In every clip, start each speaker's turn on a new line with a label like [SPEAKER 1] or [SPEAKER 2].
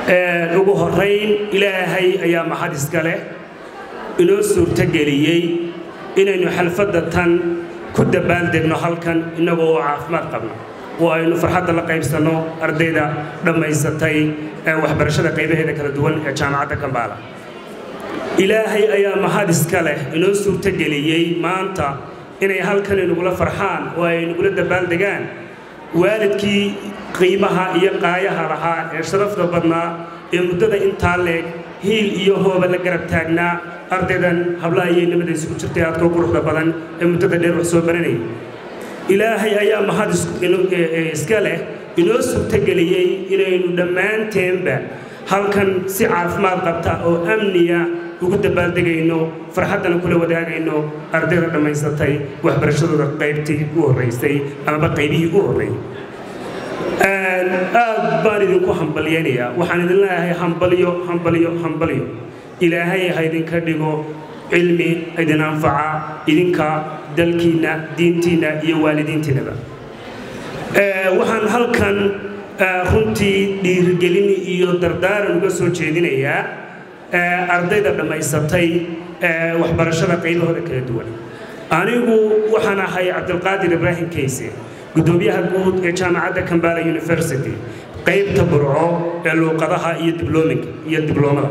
[SPEAKER 1] ugu horayn ilaahay ayaa maxad iska leh inoo suurtogeliyey inaynu xalfadda tan ku dabbaaldegno halkan innagoo oo caafimaad qabno oo aynu farxadda la qaybsanno ardayda dhammaysatay waxbarashada qaybaheeda kala duwan ee jaamacadda kambaala ilaahay ayaa mahad iska leh inoo suurtogeliyey maanta inay halkan inagula farxaan oo ay nagula dabaaldegaan waalidkii qiimaha iyo qaayaha lahaa ee sharafta badnaa ee muddada intaa leeg hiil iyo hooba la garab taagnaa ardaydan hablaha iyo nimada isugu jirtay aadkoo quruxda badan ee muddada dheer wax soo baranayay ilaahay ayaa mahad iska leh inoo suurtogeliyey inaynu dhammaanteenba halkan si caafimaad qabta oo amniya ugu dabaaldegayno farxaddana kula wadaagayno ardayda dhammaysatay waxbarashadooda qaybtii u horraysay amaba qaybihii u horreeyey aad baan idinku hambalyaynayaa waxaan idin leeyahay hambalyo hambalyo hambalyo ilaahay ha idinka dhigo cilmi idin anfaca idinka dalkiinna diintiinna iyo waalidiintiinnaba waxaan halkan runtii dhiirigelin iyo dardaaran uga soo jeedinayaa ardayda dhammaysatay waxbarashada qaybahooda kala duwan anigu waxaan ahay cabdilqaadir ibraahim kayse guddoomiyaha guud ee jaamacadda kambala university qaybta burco ee luuqadaha iyo dibloominka iyo dibloomada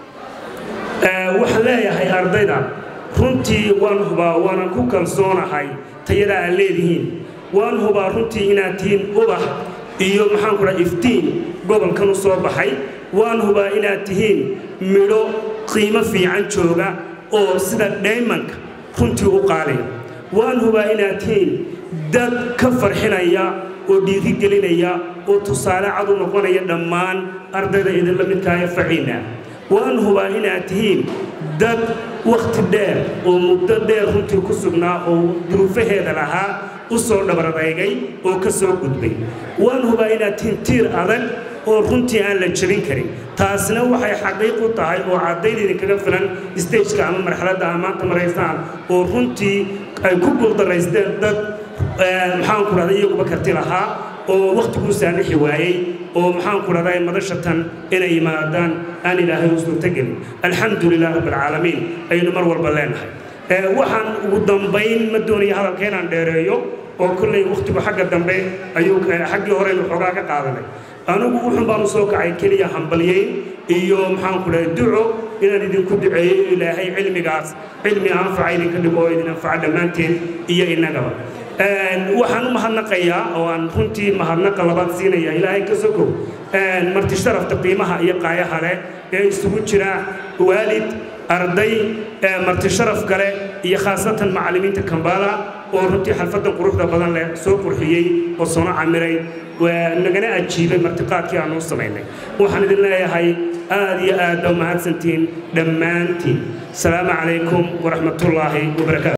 [SPEAKER 1] waxaan leeyahay ardayda runtii waan hubaa waanan ku kalsoonahay tayada aad leedihiin waan hubaa runtii inaad tihiin ubax iyo maxaan ku dhaha iftiin gobolkan u soo baxay waan hubaa inaad tihiin midho qiimo fiican jooga oo sida dhaymanka runtii u qaaliya waan hubaa inaad tihiin dad ka farxinaya oo dhiirigelinaya oo tusaale cad u noqonaya dhammaan ardayda idinla midkaayo faciina waan hubaa inaad tihiin dad wakhti dheer oo muddo dheer runtii ku sugnaa oo duruufaheeda lahaa u soo dhabaradeygay oo ka soo gudbay waan hubaa inaad tihiin tiir adag oo runtii aan la jebin karin taasina waxay xaqiiq u tahay oo caddayd idinkaga filan stageka ama marxaladda aa maanta maraysaan oo runtii ay ku guuldaraysteen dad maxaan ku dhahda iyaguba karti lahaa oo wakhtiguu saamixi waayey oo maxaan ku dhahdaa madashatan inay yimaadaan aan ilaahay u suurtogelin alxamdu lilah rabbilcaalamiin aynu mar walba leenahay waxaan ugu dambayn ma doonaya hadalka inaan dheereeyo oo kolley wakhtigu xagga dambe ayuu xaggii horeynu xoogaa ka qaadanay anigu wuxun baanu soo kacay keliya hambalyeyn iyo maxaan ku dhahay duco inaan idinku duceeyo ilaahay cilmigaas cilmi anfaca idinka dhigo oo idin anfaca dhammaanteen iyo innagaba waxaan u mahadnaqayaa oo aan runtii mahadnaqa labaad siinaya ilaahay ka sokow marti sharafta qiimaha iyo qaayaha leh ee isugu jira waalid arday marti sharaf kale iyo khaasatan macallimiinta kambala oo runtii xalfaddan quruxda badan leh soo qurxiyey oo soona camiray nagana ajiibay martiqaadkii aanu u samaynay waxaan idin leeyahay aad iyo aad ba mahadsantiin dhammaantiin asalaamu calaykum waraxmatullaahi wabarakaatu